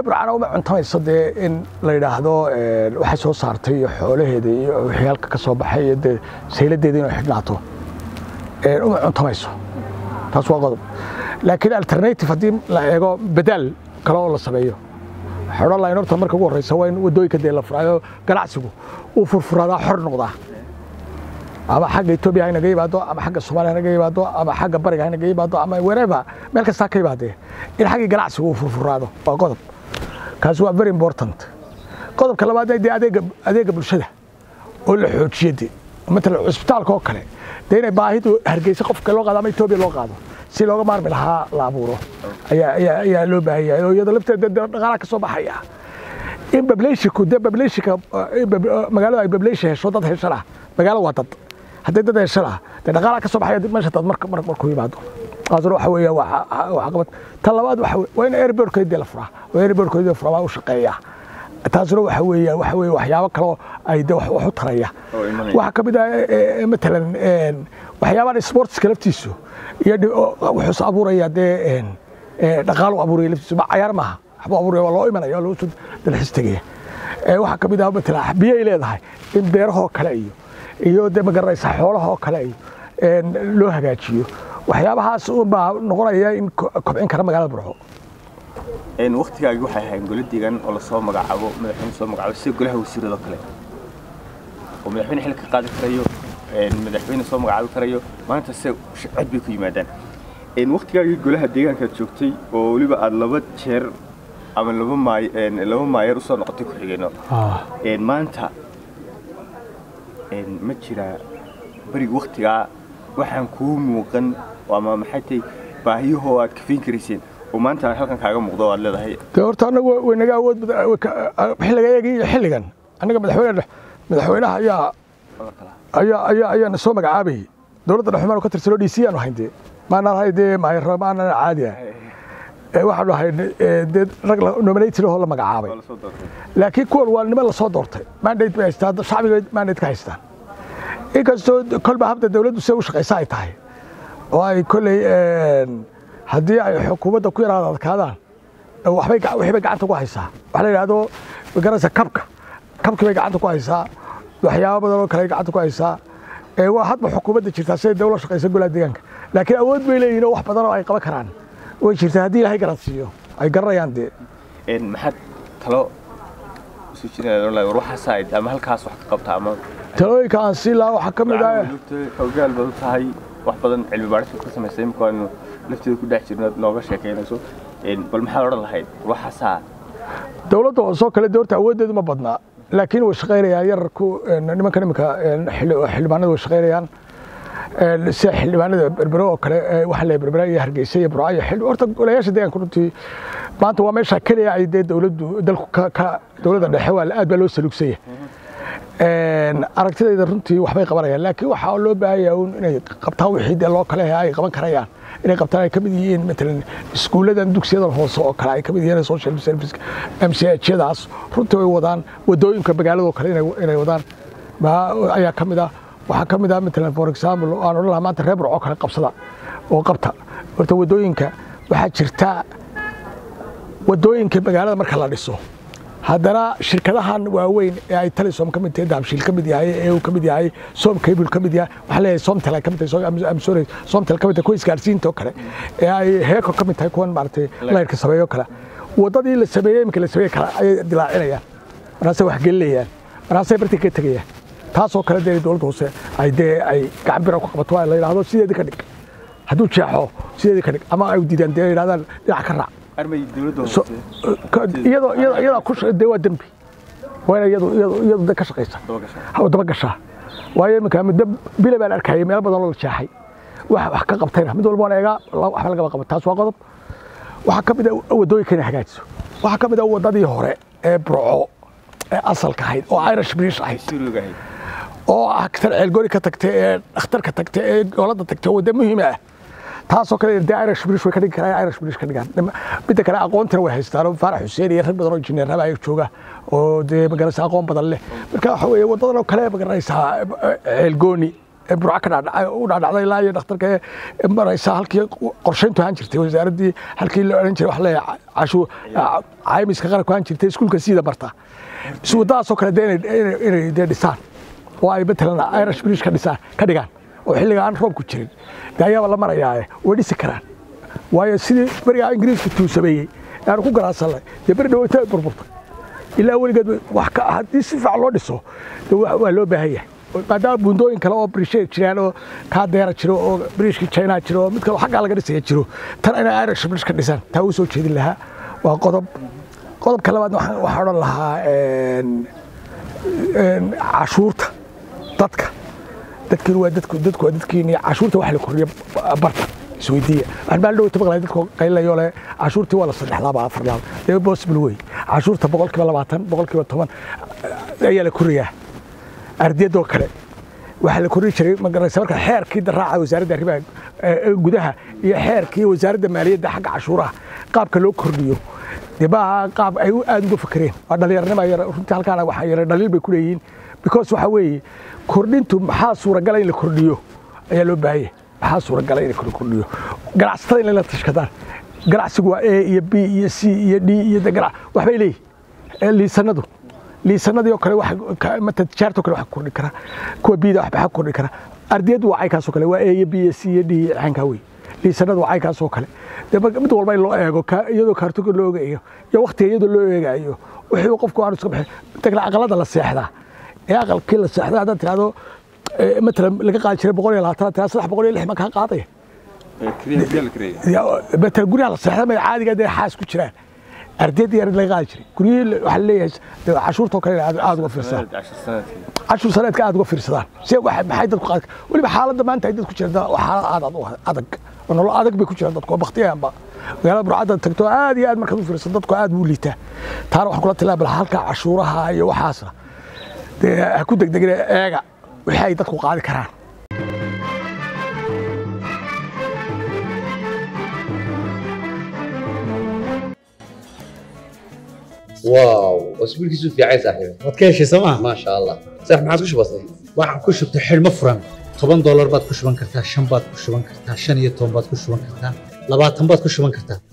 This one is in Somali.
reer burcana uma cuntamayso dee in la yidhaahdo waxay soo saartay iyo xoolaheeda iyo wixii halka ka soo baxay iyo dee sayladeeda inay xidhnaato uma cuntamayso taas waa qodob laakiin alternative haddii la eego badaal kale oo la sameeyo waxay odhan lahayn horta marka ugu horreysa waa in waddooyinka dee la furaayo ganacsigu uu furfuraadaa xor noqdaa ama xagga etoobiya haynaga yimaado ama xagga soomaaliya haynaga yimaado ama xagga bariga haynaga yimaado ama wherever meel kastaa ka yimaadee in xaggii ganacsigu uu furfuraado waa qodob kaasi waa very important qodobka labaad dee adeega adeega bulshada oo la xoojiyo dee matalan cusbitaalka oo kale dee inay baahidu hargeysa qofka loo qaado ama etoobiya loo qaado si looga maarmi lahaa la abuuro ayaa ayaa ayaa loo baahan yahay oo iyadoo lafteeda dhaqaalaha ka soo baxaya in bableshinku dee bableshinka magaalada ay bableshin hesho dad heshana magaalo waa dad haddii dad heshana dee dhaqaalaha ka soo baxaya meesha dad marka markuu yimaado taasuna waxa weeya waa caqabad ta labaad waxa waa in airportkeedii la furaa oo airportkeedii la furaa waa u shaqeeya taasuna waxa weeya waxa weeye waxyaabo kale oo ay de wax u taraya waxaa ka mid ah matalan waxyaabahan sportska laftiisu iyo wuxuus abuuraya dee dhaqaalo abuuraya laftiisu ma cayaar maaha waxbuu abuuraya waa loo imanaya waa loo soo dalxis tegaya waxaa ka mid ah matalan biyay leedahay in beerahoo kale iyo iyo dee magaranaysa xoolahoo kale iyo loo hagaajiyo waxyaabahaas baa noqonaya in kobcin kara magaalada burco waktigaagi waxay ahayn golo deegaan oo lasoo magacaabo madaxweyne soo magacaabo sida golaha wasiiradoo kale oo madaxweyne xilka qaadi karayo madaxweyne soo magacaabi karayo maanta se cod bay ku yimaadaan waktigaagii golaha deegaankaad joogtay oo weliba aad laba jeer ama laba maay laba maayeer usoo noqotay ku-xigeenno maanta ma jiraa beriga waktigaa waxaan kuu muuqan ama maxay tahay baahiyahoo aad kafayn karayseen oo maanta aan halkan kaaga muuqdo aad leedahay dee horta annagu waynaga awood xilliga eegii iyo xilligan annaga madaxweyne madaxweynaha ayaa ayaa ayaa ayaana soo magacaabayay dowladda dhexumaan ka tirsanoo d c aanu hayn dee maanaan hay dee maayarra maanaan caadi ah waxaanu ahay dee rag nominated oo la magacaabay laakiin kuwan waa niman lasoo doortay mandate bay haystaan shacbiga mandate ka haystaan inkastoo kolba habda dowladdu sida u shaqaysa ay tahay oo ay kolley haddii ay xukuumadda ku yaraada adkaadaan waxbay waxbay gacanta ku haysaa waxa la yidhahdo magaranaysa kabka kabkii bay gacanta ku haysaa waxyaabo badan oo kale ay gacanta ku haysaa waa hadba xukuumadda jirtaa siday dawla shaqaysa golaha deegaanka laakiin awood bay leeyihin oo wax badan oo ay qaban karaan way jirtaa haddii ilaahay garansiiyo ay garanayaan dee maxaad talo isu jiraan war waxaasaa ama halkaas wax ka qabta ama talooyinka aan sii lahaa waxaa ka mid ah xoogaal baad u tahay wax badan cilmi baadhis ka samaysay imika aanu lafteeda ku dhex jirno nooga sheekaynayso bal maxaad odhan lahayd waxaasaa dowladda hoosoo kale de horta awooddeedu ma badnaa laakiin way shaqaynayaan yararku nimankan iminka xildhibaanada way shaqaynayaan sida xildhibaanada berbero oo kale waxaa la berbera iyo hargeysa iyo burca iyo xildhi horta golayaasha deegaanka runtii maanta waa meesha keliya ay dee dowladdu dalku ka dowladda dhexe waa aad baa loo saluugsanya aragtidayda runtii waxbay qabanayaan laakiin waxaa loo baahanyaa un inay qabtaan wixii dee loo kale ay qaban karayaan inay qabtaan ay ka mid yihiin matalan iskuulladan dugsiyada hoose oo kale ay ka mid yihiin social service mchadaas runtii way wadaan wadooyinka magaaladoo kale inay wadaan ayaa ka mid ah waxaa ka mid ah matalan for example aan odhan lahaa maanta reer burco kale qabsada oo qabta horta wadooyinka waxaa jirta wadooyinka magaalada marka la dhiso haddana shirkadahan waaweyn ee ay talisom ka mid tahay dahabshiil ka mid yahay ee uu ka mid yahay som cable ka mid yahay waxaa leeyahay somtel ay ka mid tahay am sorry somtel ka mid tahay kuwa isgaarsiinta oo kale ee ay heeko ka mid tahay kuwan maaragtay layrka sameeyo kale waddadii la sameeyey iminka la sameeyey kale ayay dilaacinayaan markaasay wax gelinayaan markaasay bartii ka tegayaan taasoo kale dee dowladda hoose ay dee ay gacan bira ku qabato waa la yidhaahdo sideedii ka dhig hadduu jeexo sideedii ka dhig ama ay diidaan dee yidhahdaan dhinac ka raac iyadoo iyadaa ku dee waa dembi waa ina iyadu iyadu iyadu de ka shaqaysa daba gashaa waayo iminka muddo bila baan arkayay meelo badan oo la jeexay wax wax ka qabtayna mid walba waan eegaa waxba lagaba qaban taas waa qodob waxaa ka mid ah waddooyinka inay hagaajiso waxaa ka mid ah waddadii hore ee burco ee asalka ahayd oo irish british ahayd oo ah tan ceelgoori ka tagtay ee dhakhtarka tagtay ee goolada tagtay wadda muhiima ah taasoo kale dee irish british way ka dhigi karaan irish british ka dhigaan midda kale aqoontina way haystaan oo faarax xuseen iyo rag badan oo injineerraba ay jooga oo dee magaranaysa aqoon badan leh marka waxa weeye waddadan oo kale magaranaysaa ceelgooni ee burca ka dhaadhacay u dhaadhacday ilaa iyo dhakhtarka maraysa halkii qorshayntu ahaan jirtay wasaaraddii halkii la odhan jiray wax leeyahay cashu caymiska qaranku aan jirtay iskuulka siida barta si waddadaasoo kale dee inay- inay inay dee dhisaan oo ay matalan irish bridge ka dhisaan ka dhigaan oo xilliga aan roobku jirin dee ayaaba la marayaa way dhisi karaan waayo sidii berigaa ingiriisku tuusameeyey aanu ku garaasannay dee beri dhaweyta ay burburtay ilaa weligeed wax ka haddii si fiican loo dhiso dee waa waa loo baahan yahay maadaama buundooyin kale oo brishe jiraan oo kaadeera jiro oo brishkii china jiro oo mid kale oo xaggaa laga dhisaya jiro tan inay irish bridge ka dhisaan taa u soo jeedin lahaa waa qodob qodobka labaad waxaan waxaan odhan lahaa een, een, cashuurta dadka dadkiin waa dadku dadku waa dadkiin cashuurta wax la kordhiya barta isweydiiya waxaan baa dhow tabaqlay dadku qaylayo le cashuurtii waa la saddex laaba afar laaba dee possible wey cashuurta boqolkiiba labaatan boqolkiiba toban ayaa la koriyaa ardiyadoo kale waxaa la kordhin jiray magaraysa marka xeerkii daraaca wasaaradda arrimaha eh, gudaha iyo xeerkii wasaaradda maaliyadda xagga cashuuraha qaabka loo kordhiyo dee maaha qaab ay u- aad uga fakereen waa dhallinyarnima yar runtii halkaana waxaa yara dhaliil bay ku leeyihiin because waxa weeye kordhintu maxaa suuragala in la kordhiyo ayaa loo baahanya maxaa suuragala in la kordhiyo ganacsatada in la tashkadaan ganacsigu waa a iyo b iyo c iyo d iyo de ganac waxbay leeyihin ee liisanadu liisanadii oo kale wax ka- mata tijaartoo kale wax ka kordhi kara kuwa bida waxba ka kordhi kara ardiyadu waa caykaasoo kale waa a iyo b iyo c iyo d iyo caynkaa wey liisanadu waa caykaasoo kale dee marka mid walba in loo eego ka- iyadoo kaartoga loo eegayo iyo waktiga iyadoo loo eegayo wixii qofku aanu iska bixin inta kale aqalada la seexdaa ee aqalkii la seexdaa haddaad tirahdo eh, matalan laga qaadi jiray boqol iyo labaatan tirada saddex boqol iyo lix ma kaa qaadaya keliya biyaa la kareeya Ya- matalan guryaha la seexda may caadiga dee xaas ku jiraan ardayda yar laga qaadi jiray guryihii waxaa leeyahay dee cashuurtoo kale aad aad uga fiirsadaan cashar sanadkii cashur saneedka aad uga fiirsadaan si wax- maxay dadku qaadi weliba xaaladda maanta ay dadku jiraan waa xaalad aad aad u adag oo nolol adag bay ku jiraan dadku oo baktiyaanba magaalada burcadda tagto aad iyo aad markaad u fiirsato dadku aad buu liitaa taana waxaan kula tilmaami lahaa halka cashuuraha iyo waxaasna dee ha ku degdegina eega wixii ay dadku qaadi karaan واو اسبوع كيسو في عايز صاحبي waad ka heshay sooma ما شاء الله صح ما عاد وش بصي waxaan ku shubtay xidhmo furan toban doolar baad ku shuban kartaa shan baad ku shuban kartaa shan iyo toban baad ku shuban kartaa labaatan baad ku shuban kartaa